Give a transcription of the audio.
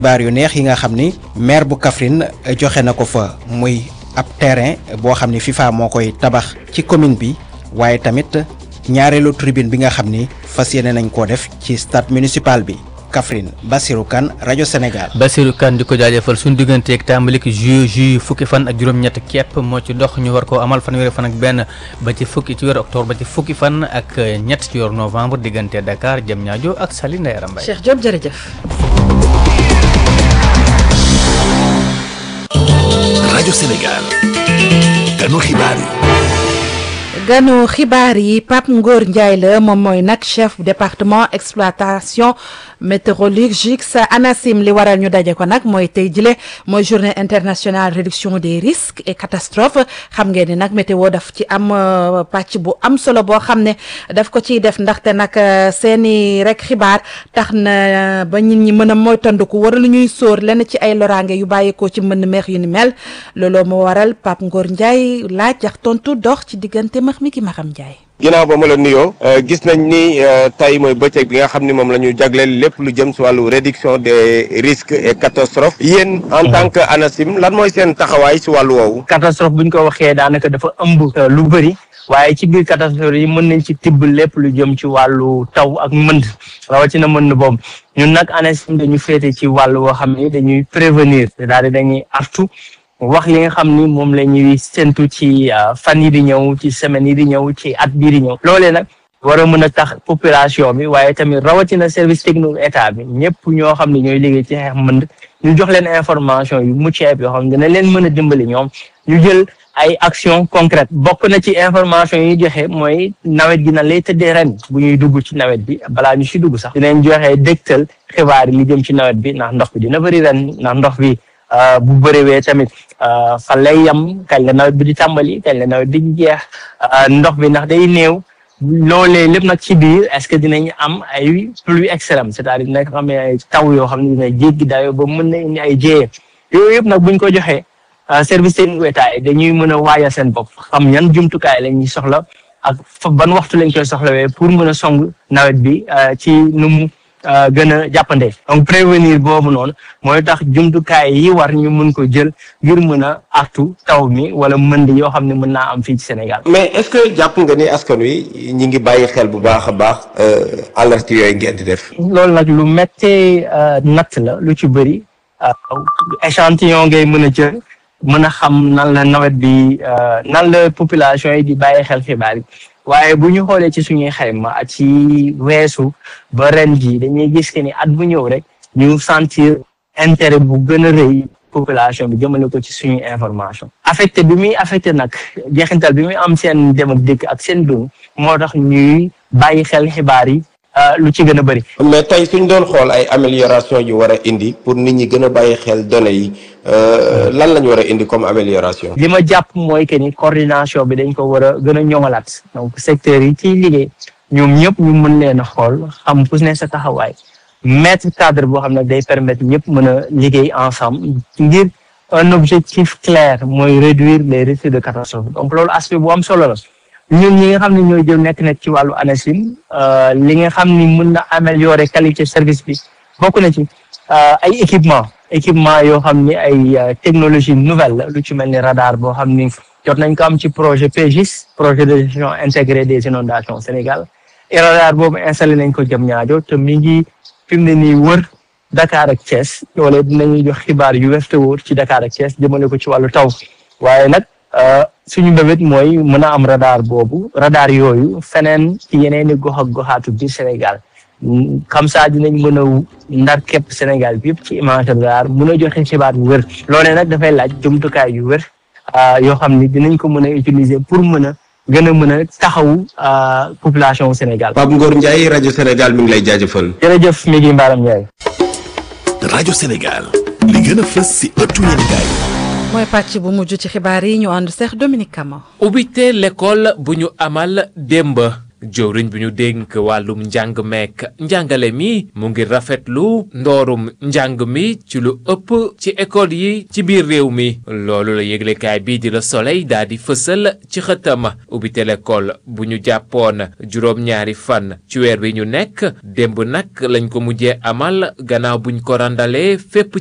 xibaar yu neex yi nga xam ni maire bu Kaffrine joxe na ko fa muy ab terrain boo xam ni FIFA moo koy tabax ci commune bi waaye tamit ñaareelu tribune bi nga xam ni fas yéene nañ koo def ci stade municipal bi Kaffrine Bassirou Kane rajo Sénégal. Bassirou Kane di ko jaajëfal suñu digganteeg tàmbalik ju ju fukki fan ak juróom-ñett képp moo ci dox ñu war koo amal fanweeri fan ak benn ba ci fukki ci weeru octobre ba ci fukki fan ak ñett ci weeru novembre diggante Dakar Diamniadio ak Saly Ndeye Mbaye. Cheikh Diop jërëjëf. rajo Sénégal ganu xibaar yi. ganu xibaar yi Pape Ngor Ndiaye la moom mooy nag chef département exploitation météorologique sa ANACIM li waral ñu daje ko nag mooy tey jile mooy journée internationale réduction des risques et catastrophes xam ngeen ni nag météo daf ci am pàcc bu am solo boo xam ne daf ko ciy def ndaxte nag seeni rek xibaar tax na ba nit ñi mën a moytandiku war lu ñuy sóor lenn ci ay loraange yu bàyyeekoo ci mbënn meex yu ni mel looloo moo waral Pape Ngor Ndiaye laaj ak tontu dox ci diggante max mi ki maxam Ndiaye. ginnaaw ba ma la nuyoo gis nañ ni tey mooy bëccëg bi nga xam ni moom la ñu jagleel lépp lu jëm si wàllu réduction des risques et catastrophes yéen en tant que ANACIM lan mooy seen taxawaay si wàllu woowu. catastrophe bu ñu ko waxee daanaka dafa ëmb lu bëri waaye ci biir catastrophe yi mën nañ ci tibb lépp lu jëm ci wàllu taw ak mënd rawatina mënd boobu ñun nag ANACIM dañu féete ci wàllu woo xam ni dañuy prévenir c'est-à-dire dañuy artu wax li nga xam ni moom la ñuy séntu ci fan yi di ñëw ci semaines yi di ñëw ci at bii di ñëw loolee nag war a mën a tax population bi waaye tamit rawatina service technique état bi ñëpp ñoo xam ne ñooy liggéey ci xeex mënd ñu jox leen information yu mucc ayib yoo xam ne dina leen mën a dimbali ñoom ñu jël ay action concrète bokk na ci information yi joxe mooy nawet gi na lay tëddee ren bu ñuy dugg ci nawet bi balaa ñu si dugg sax dinañ joxe dégtal xibaar yi li jëm ci nawet bi ndax ndox bi dina bëri ren ndax ndox bi bu bëriwee tamit fan lay yem kañ la nawet bi di tàmbali kañ la nawet bi di jeex ndox bi ndax day néew loolee lépp nag ci biir est-ce que dinañ am ay pluie extrême c'est-à-dire dina xam ne ay taw yoo xam ne dina jéggi dayo ba mën na indi ay jéyee yooyu yëpp nag buñ ko joxee service technique état yi dañuy mën a waajal seen bopp xam yan jumtukaay la ñuy soxla ak fa ban waxtu lañ koy soxlawee pour mën a song nawet bi ci nu mu gën a jàppande donc prévenir boobu noonu mooy tax jumtukaay yi war ñu mën ko jël ngir mën a artu taw mi wala mënd yoo xam ne mën naa am fii ci Sénégal. mais est-ce que jàpp nga ni askan wi ñi ngi bàyyi xel bu baax a baax alerte yooyu ngeen di def. loolu nag lu méttee natt la lu ci bëri échantillon ngay mën a jël mën a xam nan la nawet bi nan la population yi di bàyyi xel xibaar yi. waaye bu ñu xoolee ci suñuy xayma ak ci weesu ba ren ji dañuy gis que ni at bu ñëw rek ñu sentir intérêt bu gën a rëy population bi jëmale ko ci suñuy information affecté bi muy affecté nag jeexintal bi muy am seen dem ak dëkk ak seen dund moo tax ñuy bàyyi xel xibaar yi lu ci gën a bëri. mais tey suñ doon xool ay amélioration yu war a indi pour nit ñi gën a bàyyi xel données yi lan lañ war a indi comme amélioration. li ma jàpp mooy que ni coordination bi dañ ko war a gën a ñoŋalaat donc secteurs yi ciy liggéey ñoom ñëpp ñu mën leen a xool xam ku ne sa taxawaay mettre cadre boo xam ne day permettre ñëpp mën a liggéey ensemble ngir un objectif clair mooy réduire les risques de catastrophe donc loolu aspect bu am solo la. ñun ñi nga xam ne ñooy jël nekk nekk ci wàllu ANACIM li nga xam ni mën na améliorer qualité service bi bokk na ci ay équipement équipement yoo xam ni ay technologie nouvelle la lu ci mel ni radar boo xam ni jot nañ ko am ci projet PGIS projet de gestion intégrée des inondations Sénégal et radar boobu installé nañ ko Diamniadio te mi ngi fi mu ne nii wër Dakar ak Thiès loolee dinañuy jox xibaar yu wér te wóor ci Dakar ak Thiès jëmale ko ci wàllu taw waaye nag suñu mbébét mooy mën a am radar boobu radar yooyu feneen ci yeneen i gox ak goxaatu biir Sénégal comme ça dinañ mën a ndar képp Sénégal bi yëpp ci image radar mën a joxe xibaar yu wër loolee nag dafay laaj jumtukaay yu wër yoo xam ni dinañ ko mën a utiliser pour mën a gën a mën a taxawu population Sénégal. Pape Ngor Ndiaye rajo Sénégal mi ngi lay jaajëfal. jërëjëf mi ngi Mbaram Ndiaye. rajo Sénégal li gën a fës si ëttu yéenekaay mooy pàcc bu mujj ci xibaar yi ñu ànd seex Dominique Kama. ubbite l'école bu ñu amal démb jëwriñ bi ñu dénk wàllum njàng meek njàngale mi mu ngi rafetlu ndoorum njàng mi ci lu ëpp ci école yi ci biir réew mi loolu la yëglekaay bii di la soleil daal di fësal ci xëtam ubbite l'école bu ñu jàppoon juróom-ñaari fan ci weer wi ñu nekk démb nag lañ ko mujjee amal gannaaw buñ ko randalee fépp